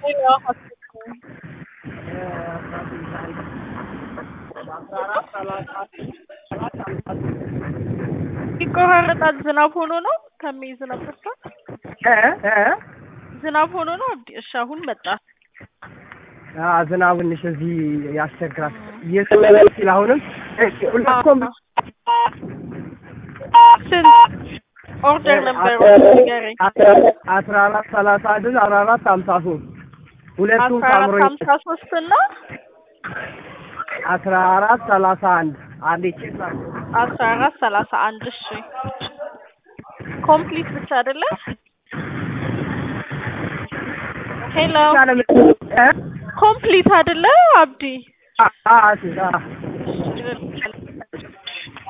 ይቆራረጣል። ዝናብ ሆኖ ነው ከሚዝነብ ብቻ እ እ ዝናብ ሆኖ ነው። አብዲ እሺ፣ አሁን መጣ። አ ዝናቡ ትንሽ እዚህ ያስቸግራል። እየዘነበ ሲል አሁንም ሁላችሁም ስንት ኦርደር ነበር ንገረኝ። አስራ አራት ሰላሳ አንድ አስራ አራት ሀምሳ ሶስት ሁለቱም አስራ አራት ሳምሮ ሀምሳ ሶስት እና አስራ አራት ሰላሳ አንድ አንዴ ቼክ አስራ አራት ሰላሳ አንድ እሺ ኮምፕሊት ብቻ አይደለ? ሄሎ ኮምፕሊት አይደለ አብዲ? አ አ አ እሺ